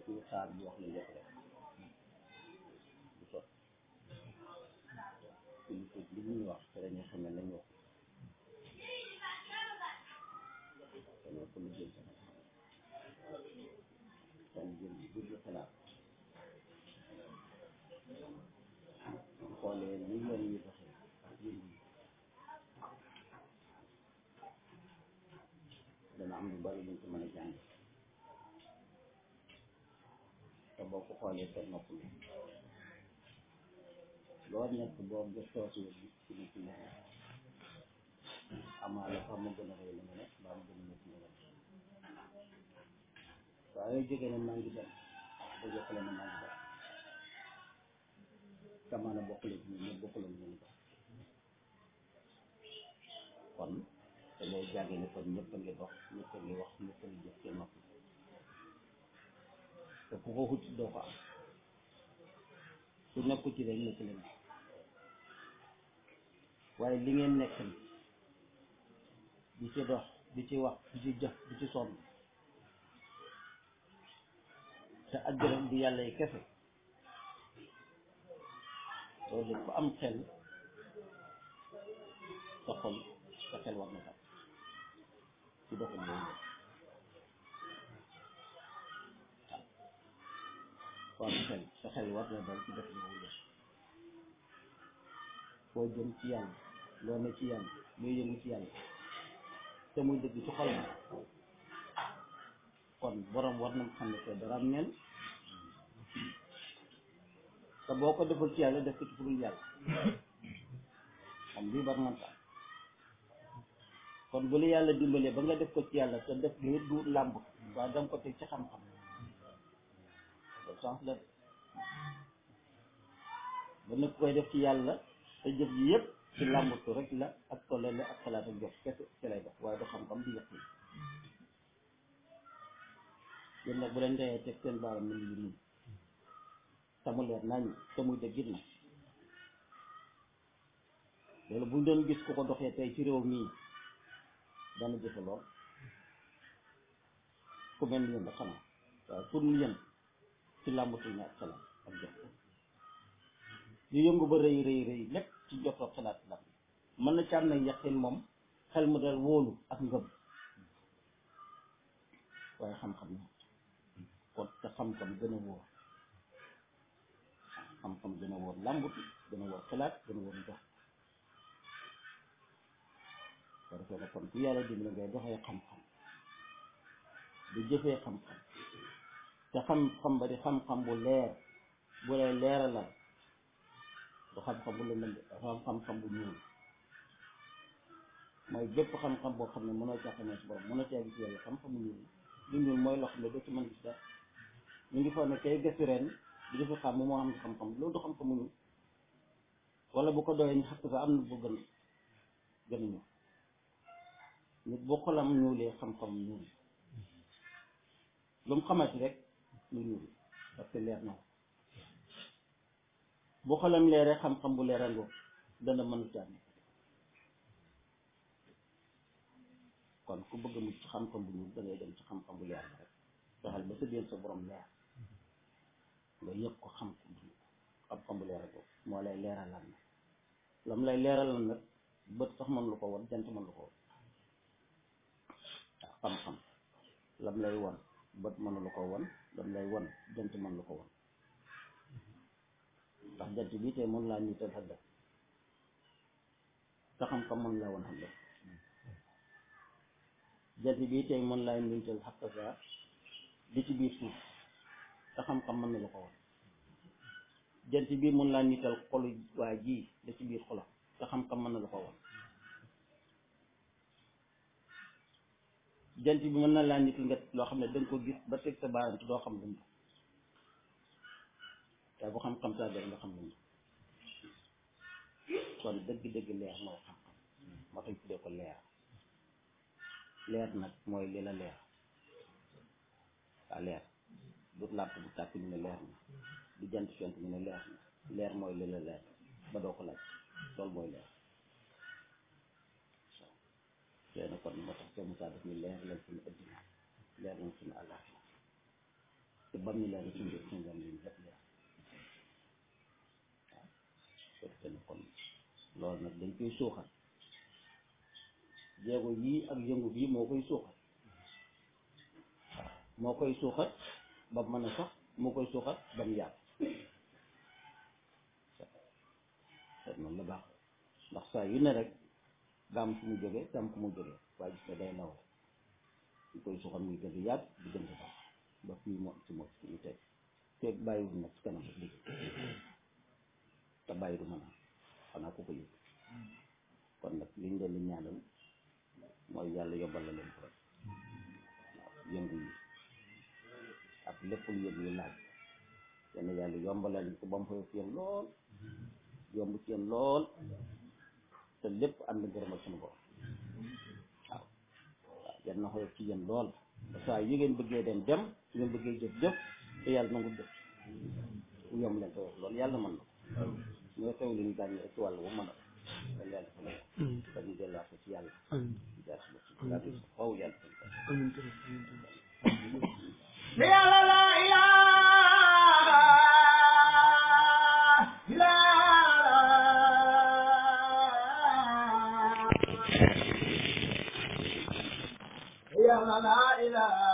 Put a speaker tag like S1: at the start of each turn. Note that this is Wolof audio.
S1: ñu xaar bi wax la lépp rek du sot kilifa li ñuy wax te dañuy xam ne lañ wax kon ko lu jël seen jël bu jël xalaat xoolee ni yoon yi doxee ak yëngu yi dana am lu bari luñ ko mën a jàng te boo ko xoolee te nopplu loo nekk boo gëstoo si gis ci nit ñi amaa la sax ma gën a rëy la nga ne mbaa ma gën a nekk nga ne waaye jógee ne maa ngi dem ba jokkale ne maa ngi dem kamaana bokkule ci ñun ñëpp bokkule ñu ñu kon te lay jàngee ne kon ñëpp a ngi dox ñëpp a ngi wax ñëpp a ngi jëf seen nopp te ku ko xut doo ko am su nekku ci rek nekk leen waaye li ngeen nekk ni di ci dox di ci wax di ci jëf di ci sonn te àjjana di yàlla yi kese loolu ku am xel sa xol sa xel war na tax ci doxal yooyu waaw ku am xel sa xel war na dal ci doxal yooyu foo jëm ci yàlla loo ne ci yàlla loo yëngu ci yàlla te muy dëgg ci xol kon borom war na xam ne te dara am neen te boo ko defal ci yàlla def ko ci furul yàlla xam lii war na tax kon bu la yàlla dimbalee ba nga def ko ci yàlla te def li du làmb waaye danga ko teg ci xam-xam loolu sens la ba nekk koy def ci yàlla te jëf yi yëpp ci làmbatu rek la ak tollale ak xalaat ak jox kese ci lay def waaye du xam-xam di yëpp yéen nag bu leen dee teg seen baaram mi ngi nii te mu leer nañ te muy dëggit na loolu buñ doon gis ku ko doxee tey ci réew mii dana jëfe lool ku mel ni yéen la xanaa waaye pour ñu yéen ci làmbatul ne ak xalaat ak jox yu yëngu ba rëy rëy rëy lépp ci jotoo xalaat la mën na ci am nag yaqin moom xel mu dal wóolu ak ngëm waaye xam-xam na kon te xam-xam gën a wóor xam-xam gën a wóor làmbutu gën a wóor xalaat gën a wóor jox ko defee na kon ku yàlla dimbali ngay doxee xam-xam di jëfee xam-xam te xam-xam ba di xam-xam bu leer bu lay leeralal du xam-xam bu lëndëm dafa am xam-xam bu ñuul mooy bépp xam-xam boo xam ne mënoo caa xamee si borom mënoo caa gis yàlla xam-xam bu ñuul lu ñuul mooy loo xam ne doo ci mën gis dara ñu ngi foog ne kay gëstu ren di defi xam mu moo xam ne xam-xam loolu du xam-xam bu ñuul wala bu ko doyee ñu xam sax am na bu gën gën a ñëw nit boo xolam ñuulee xam-xam ñuul lu mu xamati rek lu ñuul parce que leer na bu xolam leeree xam-xam bu leerandoo dana mën a jàng kon ku bëgg a mucc ci xam-xam bu ñuul da ngay dem ci xam-xam bu leer rek fexeel ba sa biir sa borom leer nga yëg ko xam ko bu xam-xam bu leerandoo moo lay leeralal nag lam lay leeralal nag bët sax mën lu ko won jant mën lu ko won waaw xam-xam lam lay won bët mënu lu ko won lam lay won jant mën lu ko won ndax jant bi tey mën laa niital xadda te xam-xam mën laa woon xadda jant bi tey mën laa niital xakka saa di ci biir suuf te xam-xam mën na lu ko woon jant bi mën laa niital xolu waa ji da ci biir xolam te xam-xam mën na lu ko woon jant bi mën na laa niital nga loo xam ne danga ko gis ba teg sa baaraam te doo xam lu waaye bu xam-xam saa dara nga xam ne kon dëgg-dëgg leer mooy xam-xam moo tax tuddee ko leer leer nag mooy li la leer waa leer du làmp bu tàkk ñu ne leer na du jant fent ñu ne leer na leer mooy li la leer ba doo ko laaj loolu mooy leer waaw tey nag kon moo tax seen Moussa daf ñu leer leen suñu addina leer leen suñu àllaaxira te bam ñu leer suñu jot suñu jam liñ def leer waaw soo defee ne kon loolu nag dañ koy suuxat jéego yii ak yëngu bii moo koy suuxat waaw moo koy suuxat ba mën a sax moo koy suuxat ba mu yàgg te noonu la baax ndax saa yu ne rek daam fu mu jógee daam fu mu jógee waaye gis nga day law ñu koy suuxat muy gën di yàgg di gën di baax ba fii moo ci moo ci ñu teg te bàyyiwul nag ci kanam rek liggéey te bàyyi du mën a xanaa ku ko yëg kon nag liñ leen di ñaanal mooy yàlla yombal la leen ko rek waaw yëngu yi ak lépp lu yëngu yi laaj yenn yàlla yombalal ko ba mu koy ci yéen lool yomb ci yéen lool te lépp ànd ngërëmal suñu borom waaw waaw yan na xoyof ci yéen lool ba saa yi ngeen bëggee dem dem su ngeen bëggee jëf jëf te yàlla nangu jëf bu yomb leen ko loolu yàlla mën na ko mooy xew li ñu gàññi rek ci wàll bu mën a dan yàlla fa lay dañu delluwaat ko ci yàlla jaar si ci gàddu sa faw yàlla
S2: yàlla la ilaha illa yàlla la ilaha